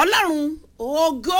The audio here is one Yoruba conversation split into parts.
ọlọ́run ògo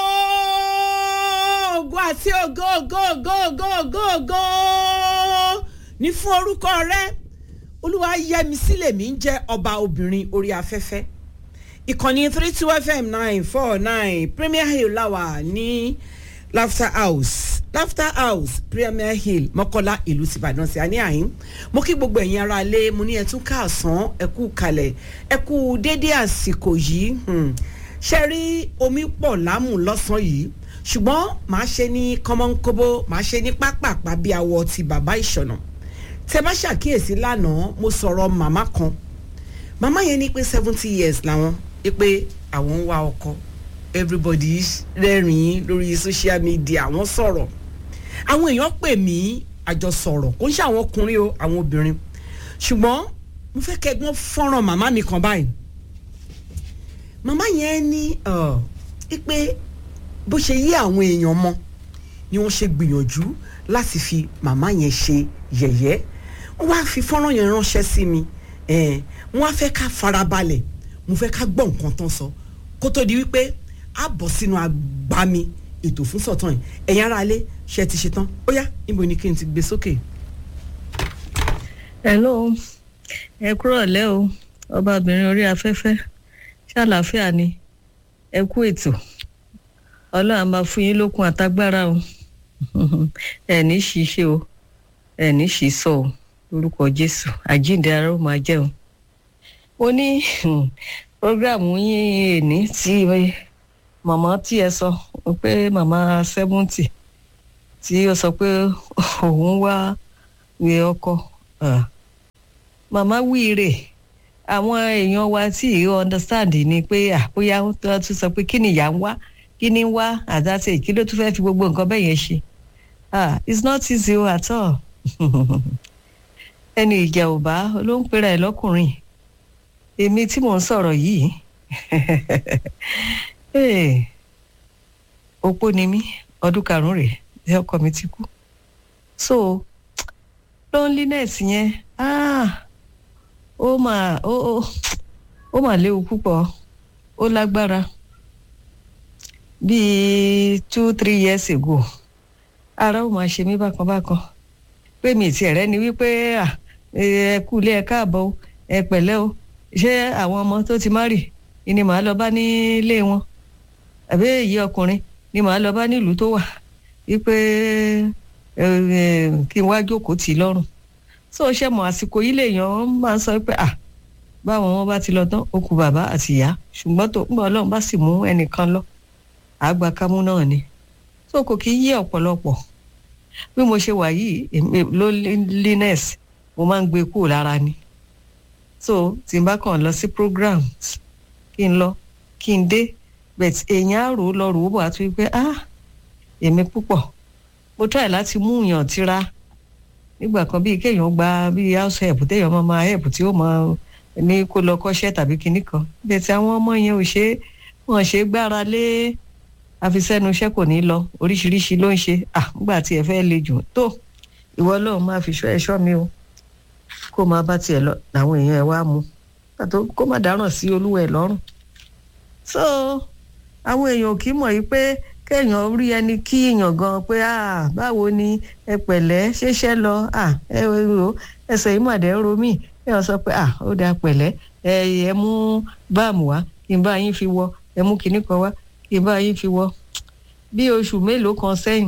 ògo àti ògo ògo ògo ògo ògo ògo ní fún orúkọ rẹ olúwa yẹmi sílẹ̀ mi ń jẹ́ ọba obìnrin orí afẹ́fẹ́ ìkànnì three two fm nine four nine premier hill láwà ní laughter house laughter house premier hill mọ́kọ́lá ìlú tìbàdàn sí àní àyín mo kí gbogbo ẹ̀yin ara lé mo ní ẹ tún káàsán ẹ kú kalẹ̀ ẹ kú dédé àsìkò yìí ṣe rí omi pọ̀ lámù lọ́sàn-án yìí ṣùgbọ́n màá ṣe ní kọ́mọ́nkóbó màá ṣe ní pápápá bí awọ ti bàbá ìṣọ̀nà tẹ bá ṣàkíyèsí lánàá mo sọ̀rọ̀ màmá kan màmá yẹn ní pé seventy years làwọn pé àwọn ń wá ọkọ everybody rẹ́rìn-ín lórí social media wọ́n sọ̀rọ̀ àwọn èèyàn pè mí àjọ sọ̀rọ̀ kò ń ṣe àwọn ọkùnrin o àwọn obìnrin ṣùgbọ́n mo fẹ́ kẹ́gbọ́n fọ́nrán màmá mi kan báyìí màmá yẹn ní pé bó ṣe yí àwọn èèyàn mọ ni wọ́n ṣe gbìyànjú láti fi màmá yẹn ṣe yẹ̀yẹ́ wọ́n wá fi fọ́nrán yẹn ránṣẹ́ sí mi wọ́n á fẹ́ ká farabalẹ̀ mo fẹ́ ká gbọ́ nǹkan tán sọ kó tó di wípé a bọ̀ sínú agbami ètò fún sọ̀tàn yìí ẹ̀yin ará ilé ṣe ti ṣe tán ó yá níbo ni kí n ti gbé sókè. hello ẹ kúrò lẹ́ o ọbabìnrin orí afẹ́fẹ́ ṣàlàáfíà ni ẹ kú ètò ọlọ́run máa fún yín lókun àtagbára o ẹ ní ṣiṣẹ́ o ẹ ní ṣìṣọ́ o lórúkọ jésù àjíǹde ara ó máa jẹ́ o mo ní programu yín èní tí màmá tí ẹ sọ pé màmá seventy tí ó sọ pé òun wá wé ọkọ màmá wíire àwọn èèyàn wa tí ì understand ni pé àbóyá wọ́n tún sọ pé kí ni ìyá ń wá kí ni ń wá àdáṣe kí ló tún fẹ́ fi gbogbo nǹkan bẹ́ẹ̀ yẹn ṣe ah it's not easy at all ẹni ìjà ò bá ló ń pera ẹ̀ lọ́kùnrin èmi tí mò ń sọ̀rọ̀ yìí opó ni mí ọdún karùn-ún rèé ẹ ọkọ mi ti kú so loneliness yẹn ah ó mà ó ó mà léwu púpọ̀ ó lágbára bíi two three years ago ara ó máa ṣe mí bákan bákan pé mi ti ẹ̀rẹ́ ni wípé ẹ kú ilé ẹ káàbọ̀ ẹ pẹ̀lẹ́ o ṣé àwọn ọmọ tó ti má rì ni màá lọ bá nílé wọn àbí èyí ọkùnrin ni màá lọ bá nílùú tó wà wípé kí n wá jókòó tì í lọ́rùn so ṣe mọ̀ àsìkò yìí lèèyàn máa ń sọ pé à báwọn wọn bá ti lọ tán ó kù bàbá àti ìyá ṣùgbọ́n tó ń bọ̀ ọlọ́run bá sì mú ẹnìkan lọ àgbà kámú náà ni so kò kí í yé ọ̀pọ̀lọpọ̀ bí mo ṣe wà yìí loneliness mo máa ń gbé kúrò lára ni so tí n bá kàn lọ sí programs kí n lọ kí n dé but èèyàn á rò ó lọ rò ó bọ̀ àti wípé ah èmi púpọ̀ mo try láti mú yàn tira nígbà kan bíi kéèyàn gba bíi house help téèyàn máa máa help tí ó máa ní kó lọ kọ́ṣẹ́ tàbí kinní kan bẹ́ẹ̀ tí àwọn ọmọ yẹn ò ṣe wọ́n ṣe gbára lé àfisẹ́nu iṣẹ́ kò ní lọ oríṣiríṣi ló ń ṣe ah nígbà tí ẹ fẹ́ le jù tó ìwọ lóun máa fi ṣọ́ ẹ̀ṣọ́ mi o kó máa bá tiẹ̀ lọ làwọn èèyàn ẹ̀ wá mu pàtó kó má dáràn sí olúwa ẹ̀ lọ́rùn so àwọn èèyàn kì í mọ̀ yìí pé kéèyàn rí ẹni kí èèyàn gan pé ah báwo ni ẹ pẹ̀lẹ́ ṣeṣẹ́ lọ ah ẹ o ẹsẹ̀ yìí màdé ń ro mí kéèyàn sọ pé ah ó dáa pẹ̀lẹ́ ẹ ẹ mú báàmù wá kí n bá yín fi wọ ẹ mú kinní kan wá kí n bá yín fi wọ bí oṣù mélòó kan sẹ́yìn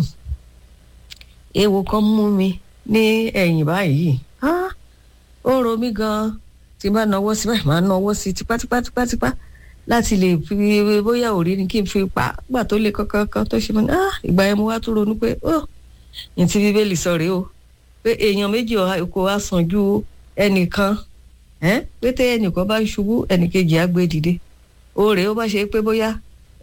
ewo kan mú mi ní ẹ̀yìn báyìí ah ó ro mí gan-an tí n bá nawọ́ sí báyìí máa nawọ́ sí tipátipátipátipá láti lè fi bóyá òrí ni kí n fi pa gbà tó lè kankan tó ṣe mọ́ ah ìgbà yẹn mo wá tó ronú pé ó ní ti bíbélì sọ rèé o pé èèyàn méjì kò wá sàn ju ẹnìkan pé tẹ ẹnìkan bá ṣubú ẹnìkejì á gbé dìde ó rèé ó bá ṣe pé bóyá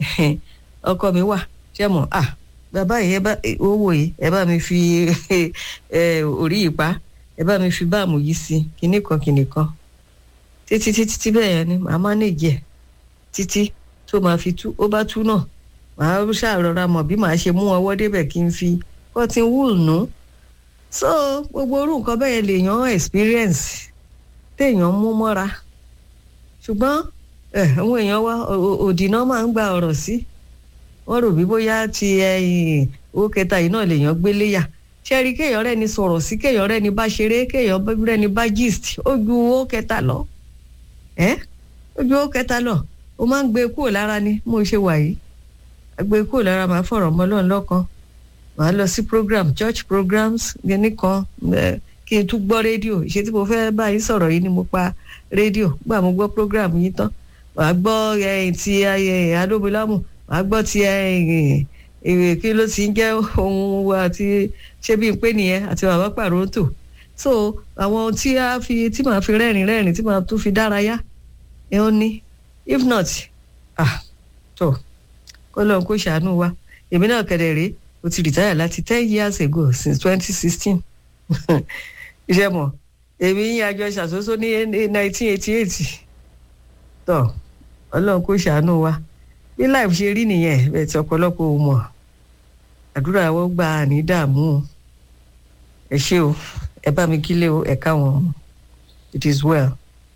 ọkọ mi wà ṣe mọ̀ ah bàbá yìí ẹ bá owó yìí ẹ bá mi fi orí yìí pa ẹ bá mi fi báàmù yìí sí kinní kan kinní kan títí títí tí bẹ́ẹ̀ yẹn ni màá mánéjì ẹ̀ títí tó máa fi tú ó bá tú náà màá ṣàrọra mọ̀ bí màá ṣe mú ọwọ́ débẹ̀ kí n fi cotton wool nù. so gbogbo orú nǹkan bẹ́ẹ̀ yẹn lèèyàn experience téèyàn mú mọ́ra ṣùgbọ́n ẹ àwọn èèyàn wa ò- ò- òdì náà máa ń gba ọ̀rọ̀ sí wọ́n rò bí bóyá ti ẹ̀yìn owó kẹta yìí náà lèèyàn gbé léyà ṣẹ́rí kéèyàn rẹ́ni sọ̀rọ̀ sí kéèyàn rẹ́ni bá ṣeré kéèyàn bá- rẹ́ni bá gist ó ju owó kẹta lọ ẹ́ ó ju owó kẹta lọ ó máa ń gbé kúrò lára ni mo ṣe wà yìí a gbé kúrò lára máa fọ̀rọ̀ mọ́ lọ́n lọ́kan màá lọ sí program church programs gẹ́ni kan ẹ, kí n tún gbọ́ rédíò ṣé tí mo fẹ́ bá yín sọ̀rọ̀ yìí ni mo pa rédíò gbà mo gbọ́ program yín tán màá gbọ́ ẹ̀yìn ti ẹ̀, adóbilámù màá gbọ́ ti ẹ̀yìn ìwé kí ló ti ń jẹ́ ohun wa àti ṣé bí n pé nìyẹn àti bàbá pàrótò so àwọn ohun tí a fi tí màá fi rẹ́rìn rẹ́rìn tí màá tún fi dárayá ẹ ó ní if not ah tó kó lóun kó ṣàánú wa èmi náà kẹ̀dẹ̀ rèé mo ti retire láti ten years ago since twenty sixteen iṣẹ́ mọ̀ èmi yín àjọ ṣàṣoṣo ní nineteen eighty eight tó ọlọ́run kó ṣàánú wa bí life ṣe rí nìyẹn bẹ́ẹ̀ tí ọ̀pọ̀lọpọ̀ ò mọ̀ àdúrà wọn gba àní dààmú o ẹ ṣé o ẹ bá mi kílé o ẹ káwọn it is well.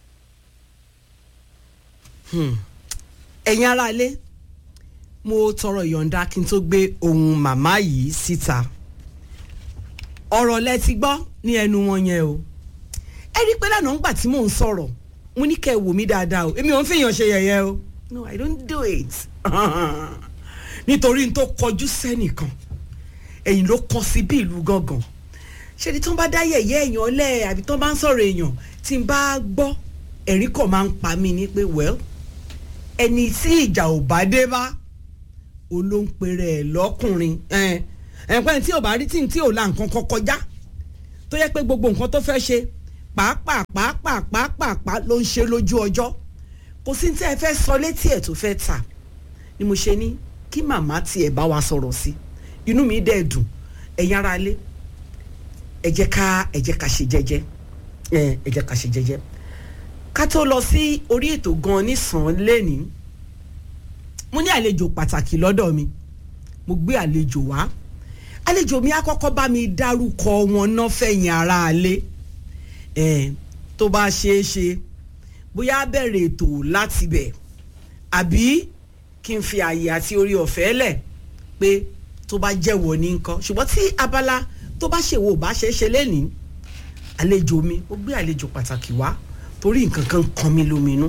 ẹ̀yin aráalé mo tọrọ ìyọ̀ǹda kí n tó gbé ohun màmá yìí síta ọ̀rọ̀ lẹ ti gbọ́ ní ẹnu wọn yẹn o ẹ rí i pé lánàá ńgbà tí mò ń sọ̀rọ̀ mo ní kẹ́ ẹ wò mí dáadáa o èmi ò ń fìyàn ṣe yẹ̀yẹ́ o no i don't do it nítorí n tó kọjú sẹ́nìkan ẹ̀yìn ló kọ sí bí ìlú gangan ṣé ni tí wọ́n bá dá yẹ̀yẹ́ èèyàn lẹ̀ àbí tí wọ́n bá ń sọ̀rọ̀ èèyàn tí n bá gbọ́ ẹ̀rín kàn máa ń pa mí ní pé well ẹni tí ìjà ò bá dé bá olóńpẹrẹ ẹ lọkùnrin ẹnpẹ́ tí ò bá rí tí tí ò la nǹkan kan kọjá tó yẹ pé gbogbo nǹkan tó fẹ́ ṣe pàápàá pàápàá pàápàá ló ń ṣe lójú ọjọ́ kò sí tí ẹ fẹ́ sọ létí ẹ̀ tó fẹ́ tà ni mo ṣe ní kí màmá tiẹ̀ bá wa sọ̀rọ̀ sí inú mi dẹ̀ dùn ẹ̀yin ara lé ẹ jẹ́ ká ẹ jẹ́ ká ṣe jẹ́jẹ́ ẹ ẹ jẹ́ ká ṣe jẹ́jẹ́ ká tó lọ sí orí ètò gan nísàn lẹ́ni mo ní àlejò pàtàkì lọ́dọ̀ mi mo gbé àlejò wá àlejò mi á kọ́kọ́ bá mi dárúkọ wọn náà fẹ̀yìn ara alé ẹ̀ tó bá ṣeé ṣe bóyá á bẹ̀rẹ̀ ètò láti bẹ̀ àbí kí n fi àyè àti orí ọ̀fẹ́ lẹ̀ pé tó bá jẹ́wọ́ ní nǹkan ṣùgbọ́n tí abala tó bá ṣèwò bá ṣeé ṣe lẹ́nìí àlejò mi ó gbé àlejò pàtàkì wá torí nǹkan kan kan mi lóminú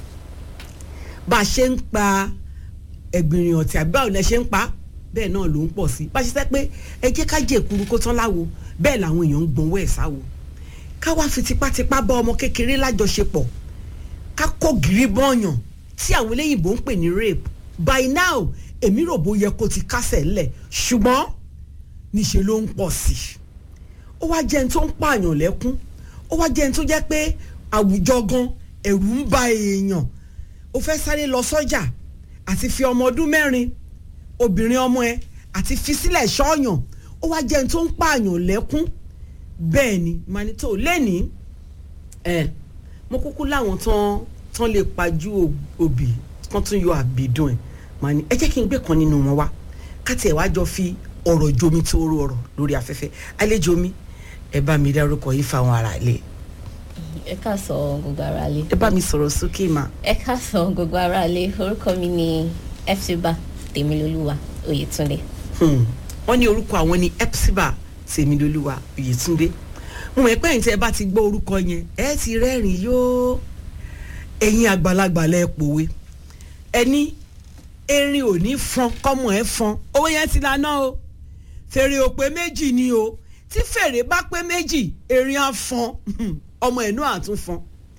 bá a ṣe ń pa ẹ̀gbìnrìn ọ̀tí àbí báwo lẹ ṣe ń pa bẹ́ẹ̀ náà ló ń pọ̀ sí bá a ṣe sẹ́ pé ẹ jẹ́ ká jẹ́ èkuru kó tán láwo bẹ́ẹ̀ làwọn èèyàn ń gbọ̀nwọ́ ẹ̀ sáwo ká wá fi tipátipá bá ọmọ kékeré lájọṣepọ̀ ká kó gírí bọ́ọ̀yàn tí àwọn eléyìnbó ń pè ní rape by now èmi rò bó yẹ kó ti kásẹ̀ ńlẹ̀ ṣùgbọ́n níṣe ló ń pọ̀ sí i ó wá jẹ́ ẹni tó ń pààyàn lẹ́kún ó wá jẹ́ ẹni tó jẹ́ pé àwùjọ gan ẹ̀rù ń ba èèyàn ó fẹ́ sáré lọ sọ́jà àti fi ọmọ ọdún mẹ́rin obìnrin ọmọ ẹ àti fi sílẹ̀ ṣọ́ọ̀yàn ó wá jẹ́ ẹni tó ń pààyàn lẹ́kún bẹ́ẹ̀ ni manito lẹ́ni ẹ̀ mo kúkú láwọn tán tán lè pajú òbí tán tún yọ àbídùn ẹ̀ màá ní ẹ jẹ́ kí n gbé kan nínú wọn wá káti ẹ̀ wá jọ fi ọ̀rọ̀ jomi tó rú ọ̀rọ̀ lórí afẹ́fẹ́ àlejò mi ẹ bá mi dárúkọ yìí fáwọn ará ilé ẹ ká sọ gbogbo ara lé. ẹ bá mi sọ̀rọ̀ sókè mà. ẹ ká sọ gbogbo ara lé orúkọ mi ni epsiba tèmilolúwa oyètúndé. wọ́n ní orúkọ àwọn ni epsiba tèmilolúwa oyètúndé mo mọ̀ pé ẹ̀yin tí ẹ bá ti gbọ́ orúkọ yẹn ẹ ti rẹ́rìn yóò ẹ̀yin àgbàlagbà lẹ pòwe ẹni erin ò ní fọn kọ́mọ ẹ fọn owó yẹn ti lana o fèrè ò pé méjì ni o tí fèrè bá pé méjì erin á fọn ọmọ ẹ̀ náà àtún fọn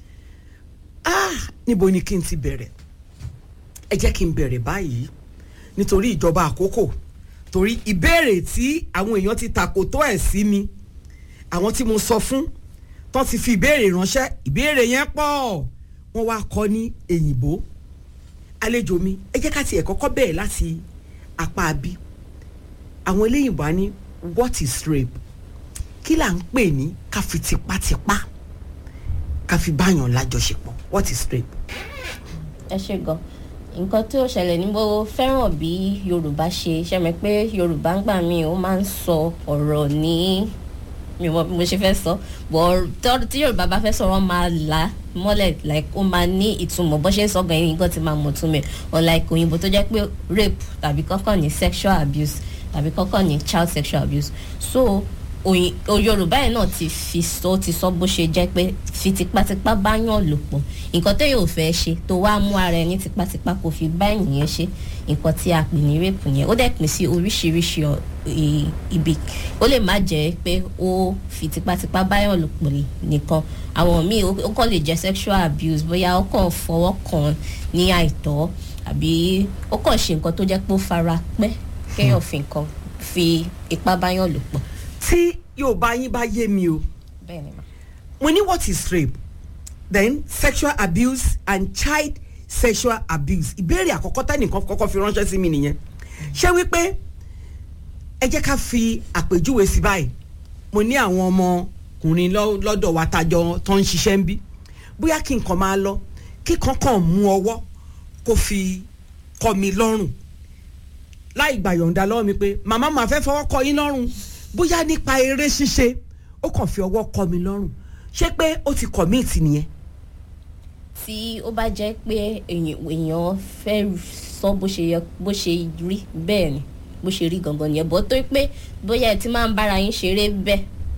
ah níbo ni kí n ti bẹ̀rẹ̀ ẹ jẹ́ kí n bẹ̀rẹ̀ báyìí nítorí ìjọba àkókò torí ìbéèrè tí àwọn èèyàn ti takò tó ẹ̀ sí mi àwọn tí mo sọ fún tó ti fi ìbéèrè ránṣẹ́ ìbéèrè yẹn pọ̀ wọ́n wá kọ́ ní èyìnbó àlejò mi ẹ jẹ́ ká tiẹ̀ kọ́kọ́ bẹ̀rẹ̀ láti apá abí àwọn eléyìnbó á ní what is rape kí là ń pè ní ká fi tipátipá ká fi báyàn lájọṣepọ̀ what is rape. ẹ ṣe gan nǹkan tí ó ṣẹlẹ̀ ní mo fẹ́ràn bí yorùbá ṣe ṣe mọ̀ pé yorùbá ń gbà mí ó máa ń sọ ọ̀rọ̀ ní mi mọ bí mo ṣe fẹ́ sọ bọ̀ tọ́- tí yorùbá bá fẹ́ sọ̀rọ̀ máa là á mọ́lẹ̀ like ó máa ní ìtumọ̀ bó ṣe ń sọ gan yín nǹkan ti máa mọ̀ túmọ̀ ẹ̀ unlike òyìnbó tó jẹ́ pé rape tàbí kọ́kọ́ ní sexual abuse tàbí kọ́kọ́ ní child sexual abuse so òyìn o yorùbá yẹn náà ti fi sọ ti sọ bó ṣe jẹ́ pé fi tipátipá bá yàn lò pọ̀ nǹkan tó yóò fẹ́ ṣe tó wá mú ara ẹni tipátipá kò fi bá ènìyàn ṣe nǹkan tí a pè ní rape yẹn ó dẹ̀ pín sí oríṣiríṣi ọ- i- ibi ó lè má jẹ́ pé ó fi tipátipá bá yàn lò pọ̀ nìkan àwọn míì ó ó kàn lè jẹ́ sexual abuse bóyá ó kàn fọwọ́ kàn ní àìtọ́ àbí ó kàn ṣe nǹkan tó jẹ́ pé ó fara pẹ́ kéèyàn fi nǹkan fi ipá bá yàn lò pọ̀ tí yorùbá yín bá yé mi o bẹ́ẹ̀ ni mà. mo ní what is rape then sexual abuse and child sexual abuse ìbéèrè àkọ́kọ́ tẹ́nìkan kọ́kọ́ fi ránṣẹ́ sí mi nìyẹn ṣé wípé ẹ jẹ́ ká fi àpèjúwe sí báyìí mo ní àwọn ọmọkùnrin lọ́- lọ́dọ̀ wa tajọ tó ń ṣiṣẹ́ ń bí bóyá kí n kàn máa lọ kí kankan mú ọwọ́ kó fi kọ́ mi lọ́rùn láì gbà yọ̀ǹda lọ́wọ́ mi pé màmá màá fẹ́ fọwọ́ kọ yín lọ́rùn bóyá nípa eré ṣíṣe ó kàn fi ọwọ́ kọ mi lọ́rùn ṣé pé ó ti commit nìyẹn. tí ó bá jẹ́ pé èèyàn èèyàn fẹ́ sọ bó ṣe yẹ bó ṣe rí bẹ́ẹ̀ ni bó ṣe rí gangan nìyẹn bó tó pé bóyá ẹ ti máa ń bára yín ṣeré bẹ́ẹ̀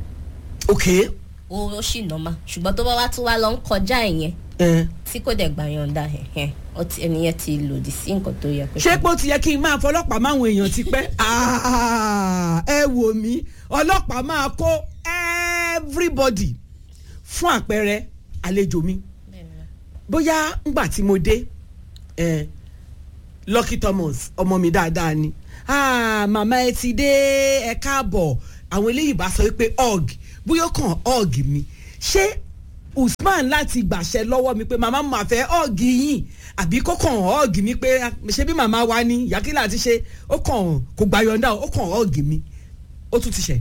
ok ó ó sì nọ́mà ṣùgbọ́n tó bá wá tún wá lọ ń kọjá ìyẹn ẹ tí kò dẹ̀ gbà yọ̀ǹda ẹ̀hẹ́n ó ti ẹnìyẹn ti lòdì sí nǹkan tó yẹ kó ṣé pé ó ti yẹ kí n máa fọlọ́pàá máwọn èèyàn ti pẹ́ Ah, ẹ wò mí ọlọ́pàá máa kó everybody fún àpẹẹrẹ àlejò mi Bẹ́ẹ̀ ni mà. bóyá ngbà tí mo dé ẹ Lucky Thomas ọmọ mi dáadáa ni ah, màmá ẹ ti dé ẹ káàbọ̀ àwọn eléyìí bá sọ pé og bóyá ó kàn og mi ṣé Usman láti gbàṣẹ lọ́wọ́ mi pé màmá mà fẹ́ og yín àbí kó kàn og mi pé ṣé bí màmá wa ni yàkínlá ti ṣe ó kàn kò gbà yọ̀ǹda ó kàn og mi ó tún ti ṣe.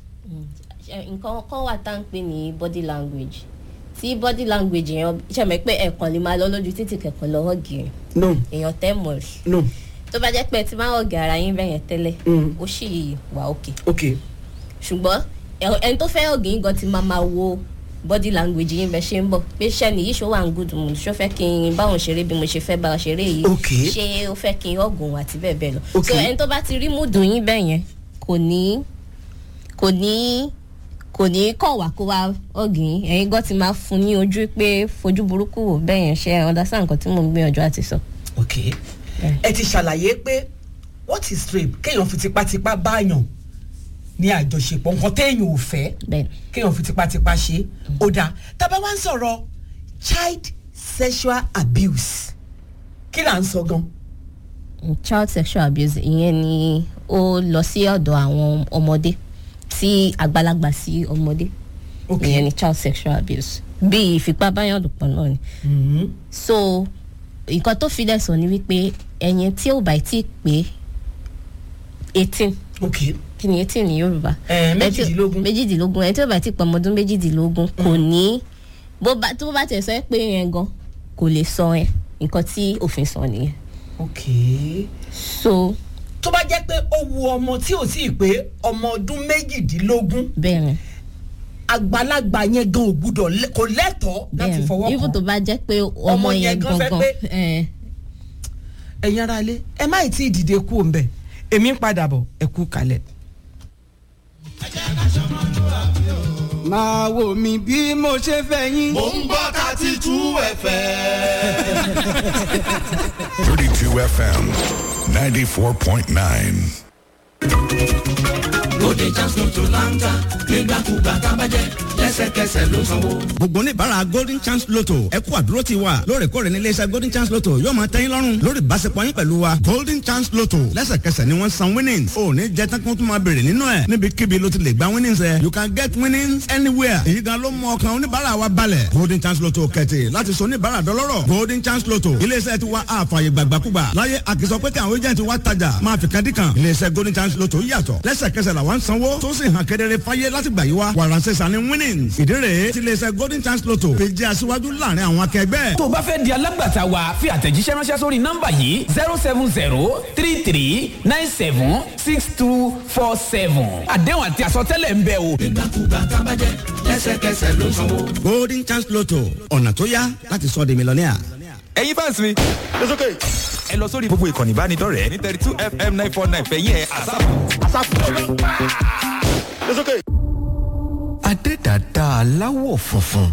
Ṣe- nǹkan kan wà tá à ń pè ní body language tí body language yẹn ṣe mọ̀ pé ẹ̀kan lè máa lọ lójú títì kẹ̀kan lọ́wọ́ gìrì no èèyàn tẹ́ mọ̀ rí no tó bá jẹ́ pé ẹ ti máa ń ọ̀gẹ̀ ara yín bẹ́yẹn tẹ́lẹ̀ Mm. ó sì wà òkè ok ṣùgbọ́n ẹ- ẹni tó fẹ́ ọ̀gẹ̀ yín gan ti máa máa wo body language yín bẹ́ẹ̀ ṣe ń bọ̀ pé ṣẹ́ nìyí ṣó wà ń good mood ṣó fẹ́ kí n báwọn ṣeré bí mo ṣe fẹ́ bá wọn ṣeré yìí Ok. ṣé ó fẹ́ kí n ọ̀gùn àti bẹ́ẹ̀ bẹ́ẹ̀ lọ Ok. so ẹni tó bá ti rí mood yín bẹ́yẹn kò ní kò ní kò ní kọ̀ wá kó wá ọ̀gìn ẹ̀yin gan ti máa fún ní ojú pé fojú burúkú wò bẹ́yẹn ṣe understand nǹkan tí mò ń gbìyànjú àti sọ. ok ẹ ti ṣàlàyé pé what is rape kéèyàn fi tipátipá báyàn ní àjọṣepọ̀ nǹkan téèyàn ò fẹ́ bẹ́ẹ̀ kéèyàn fi tipátipá ṣe ó dáa tábà wá ń sọ̀rọ̀ child sexual abuse kí là ń sọ gan child sexual abuse ìyẹn ni ó lọ sí ọ̀dọ̀ àwọn ọmọdé tí àgbàlagbà sí ọmọdé ok ìyẹn ni child sexual abuse bí ìfipábáyọ̀lùpọ̀ náà ni Mhm. so nǹkan tó fi dẹ̀ sọ ni wípé ẹ̀yin tí ò bá tí pé eighteen ok kí ni eighteen ní yorùbá Eh, Ẹni tí- méjìdínlógún. méjìdínlógún ẹni tí ò bá tí pọ̀ ọmọdún méjìdínlógún kò ní bó bá tó bá tẹ̀ sọ ẹ́ pé yẹn gan kò lè sọ ẹ nǹkan tí òfin sọ nìyẹn ok so tó bá jẹ́ pé ó wu ọmọ tí ò tí ì pé ọmọ ọdún méjìdínlógún bẹ́ẹ̀ ni àgbàlagbà yẹn gan ò gbúdọ̀ lẹ- kò lẹ́tọ̀ọ́ láti bẹ́ẹ̀ fọwọ́ ni even tó kàn bá jẹ́ pé ọmọ Ọmọ yẹn yẹn gan fẹ́ gangan pé- ẹ̀, ẹ̀yin ara ilé ẹ má ì tí ì dìde kú òǹbẹ èmi ń padà bọ̀ ẹ kú kalẹ̀. máa wò mí bí mo ṣe fẹ́ yín. mò ń gbọ́ thirty two fm. 32 FM 94.9. Bóde Jams ló tó láńtà nígbàkúgbà tá a bá jẹ lẹ́sẹ̀kẹsẹ̀ ló sanwó. gbogbo oníbàárà golden chance lotto ẹ kú àdúró ti wa lóòrèkóòrè ní iléeṣẹ́ golden chance lotto yóò máa tẹ́yìn lọ́rùn lórí ìbáṣepọ̀ yín pẹ̀lú wa golden chance lotto lẹ́sẹ̀kẹsẹ̀ ni wọ́n san winnings ò ní jẹ́ tán kó tún máa bèrè nínú ẹ̀ níbikíbi ló ti lè gba winnings ẹ̀ you can get winnings anywhere èyí gan ló mú ọkàn oníbàárà wa balẹ̀ golden chance lotto kẹ̀tì láti sọ oníbàárà dọlọ́rọ̀ golden chance lotto iléeṣẹ́ ti wa àfààyè gbàgbàkúgbà láyé àkìsọ pé kí àwọn agent wa tajà máa fi kan dí kan iléeṣẹ́ golden chance lotto yàtọ̀ lẹ́sẹ̀kẹsẹ̀ làwọn ń sanwó tó sì hàn kedere fáyé láti gbà yí wa wàránṣẹ́ sani winnings winnings ìdí rèé tí iléeṣẹ́ golden chance lotto fi jẹ́ aṣíwájú láàrin àwọn akẹgbẹ́. tó o bá fẹ́ di alágbàtà wa fi àtẹ̀jíṣẹ́ ránṣẹ́ sórí nọ́mbà yìí zero seven zero three three nine seven six two four seven àdéhùn àti àsọtẹ́lẹ̀ ń bẹ o. ìgbàkúgbà tábàjẹ́ lẹ́sẹ̀kẹsẹ̀ ló sanwó. golden chance lotto ọ̀nà tó yá láti sọ di mílíọ̀nìà. ẹ̀yin fans mi. it's okay. ẹ lọ sórí gbogbo ìkànnì ìbánidọ́rẹ̀ẹ́ ní thirty two fm nine four nine fẹ̀yìn ẹ̀ àsáàpù. àsáàpù. it's okay. adẹ́dàdá aláwọ̀ funfun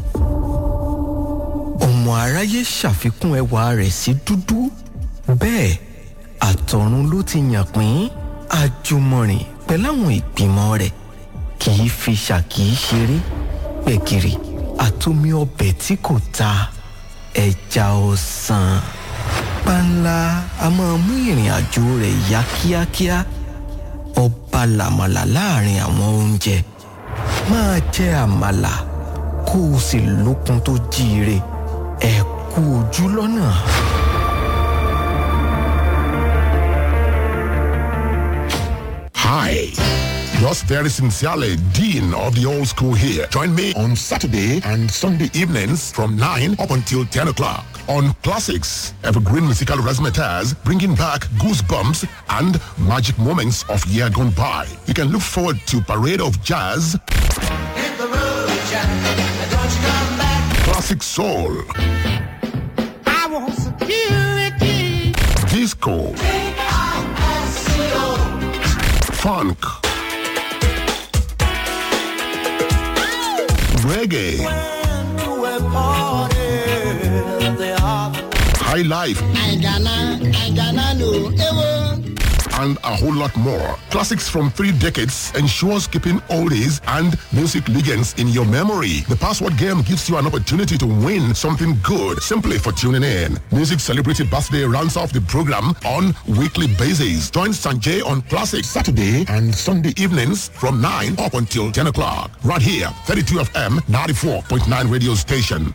ọmọ aráyé ṣàfikún ẹwà rẹ̀ sí dúdú bẹ́ẹ̀ àtọ̀run ló ti yàn pín àjùmọ̀rìn pẹ̀láwọn ìgbìmọ̀ rẹ̀ kì í fi ṣàkì í ṣeré gbẹ̀gìrì àtomi ọbẹ̀ tí kò ta ẹja ọ̀sán panla a máa mú ìrìn àjò rẹ̀ yá kíákíá ọba làmàlà láàrin àwọn oúnjẹ máa jẹ àmàlà kó o sì lókun tó jíire ẹ kú ojú lọ́nà. Hi. Yours very sincerely, Dean of the Old School here. Join me on Saturday and Sunday evenings from 9 up until 10 o'clock on Classics, Evergreen Musical Razzmatazz, bringing back goosebumps and magic moments of year gone by. You can look forward to Parade of Jazz, Hit the road, Jack, and don't you come back. Classic Soul, I want security. Disco, I-S-C-O. Funk, Reggae, When to a party, they are High Life, I gonna, I gonna know. Ewo. and a whole lot more. Classics from three decades ensures keeping oldies and music legends in your memory. The password game gives you an opportunity to win something good simply for tuning in. Music Celebrity Birthday rounds off the program on weekly basis. Join Sanjay on Classics Saturday and Sunday evenings from 9 up until 10 o'clock. Right here, 32 FM 94.9 radio station.